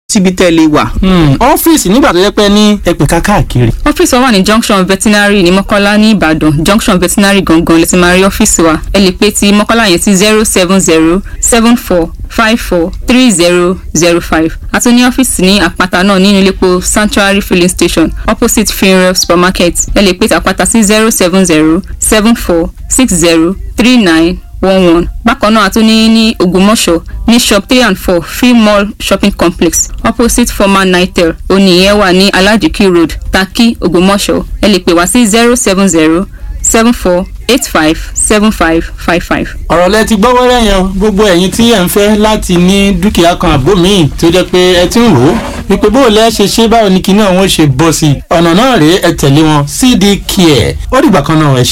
síbi tẹ́ ẹ lè wà. ọ́fíìsì nígbà tó yẹ pé ní ẹ̀pẹ̀ka káàkiri. ọ́fíìsì wa wà ní junction veterinary ní mọ́kọ́lá ní ìbàdàn junction veterinary gangan lè ti máa rí ọ́fíìsì wa ẹ lè pè ti mọ́kọ́lá yẹn sí zero seven zero seven four five four three zero zero five àti ní ọ́fíìsì ní àpáta náà nínú iléepo sanctuary filling station opposite funeral supermarket ẹ lè pè ti àpáta sí zero seven zero seven four six zero three nine one one bákan náà a tún ní ní ògbómọ̀ṣọ́ ní shop three and four free mall shopping complex opposite former nitel oníyẹn wà ní alajiki road taki ògbómọ̀ṣọ́ ẹ lè pè wá sí zero seven zero seven four eight five seven five five five. ọ̀rọ̀ lẹ ti gbọ́ wẹ́rẹ́ yẹn gbogbo ẹ̀yin tí ẹ̀ ń fẹ́ láti ní dúkìá kan àbó míì tó jẹ́ pé ẹ ti ń rò ó wípé bó o lẹ́ ṣe ṣe báwo ni kinní ọ̀hún ṣe bọ́ sí i ọ̀nà náà rèé ẹ tẹ̀lé wọn cd care ó dìgbà kan náà ẹ ṣe.